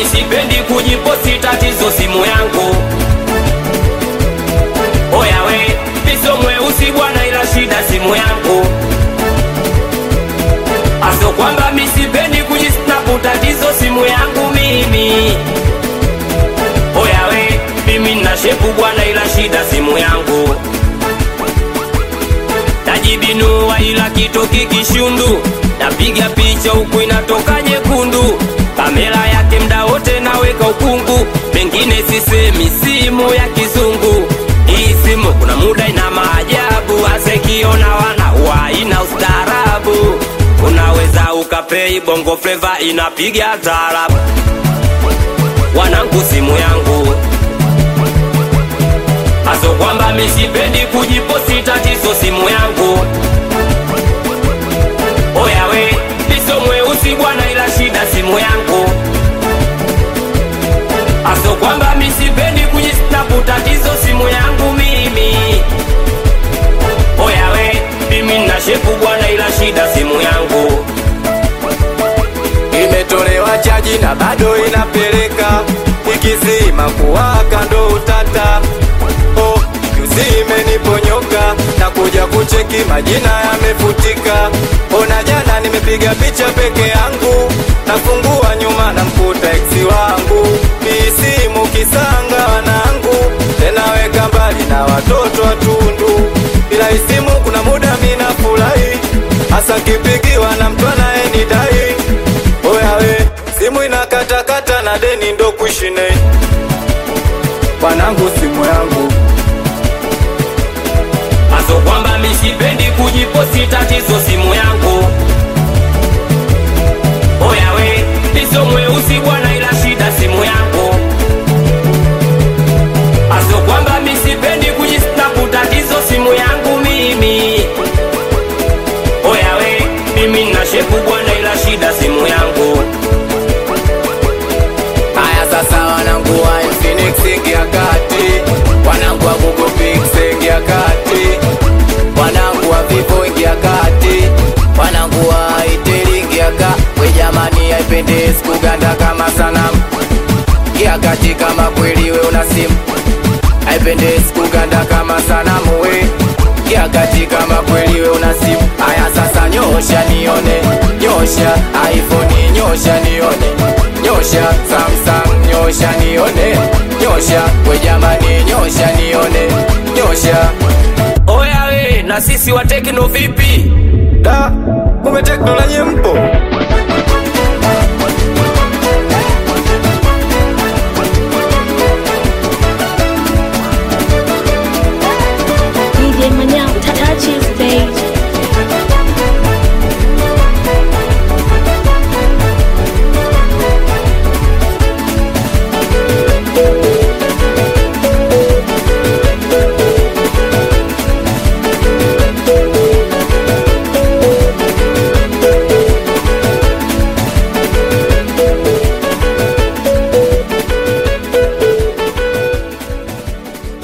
sipendi kujiposti tatizo simu yangu oya we miso mweusi bwana ila shida simu yangu aso kwamba misipendi kujisnapu tatizo simu yangu mimi oya we mimi nna shepu bwana ila shida simu yangu najibinua ila kitoki kishundu napiga picha huku inatoka nyekundu kamera yake mda wote naweka ukungu mengine sisemi simu ya kizungu hii simu kuna muda ina maajabu asekiona wana wa ina ustaarabu unaweza ukapei bongo fleva inapiga taarabu wanangu simu yangu aso kwamba misipendi kujiposti tatizo simu yangu oya we miso mweusi bwana ila shida simu yangu aso kwamba misipendi kujisnapu tatizo simu yangu mimi oya we mimi nna shepu bwana ila shida simu yangu imetolewa chaji na bado inapeleka ikizima kuwaka ndo utata oh, juzi imeniponyoka na kuja kucheki majina yamefutika ona jana nimepiga picha peke yangu nafungua nyuma na mkuta eksi wangu hii simu kisanga wanangu tena weka mbali na watoto watundu bila isimu kuna muda mina furahi hasa kipigiwa na mtu anayenidai oya we simu inakatakata na deni ndo kushine wanangu simu yangu aso kwamba misipendi kujiposti tatizo simu yangu oya we miso mweusi bwana ila shida simu yangu aso kwamba misipendi kujisnapu tatizo simu yangu mimi oya we mimi nna shepu bwana ila shida simu yangu haya sasa wanangu wa Infinix ingia kati wanangu wa Google Pixel ingia kati wanangu wa Vivo ingia kati wanangu wa Itel ingia kati we jamani haipendezi kuganda kama sanamu ingia kati kama kweli we una simu haipendezi kuganda kama sanamu we ingia kati kama kweli we una simu haya sasa nyosha nione nyosha iPhone nyosha nione nyosha Samsung nyosha nione nyosha we jamani nyosha nione nyosha oya we na sisi wa tekno vipi da kumbe teknolojia mpo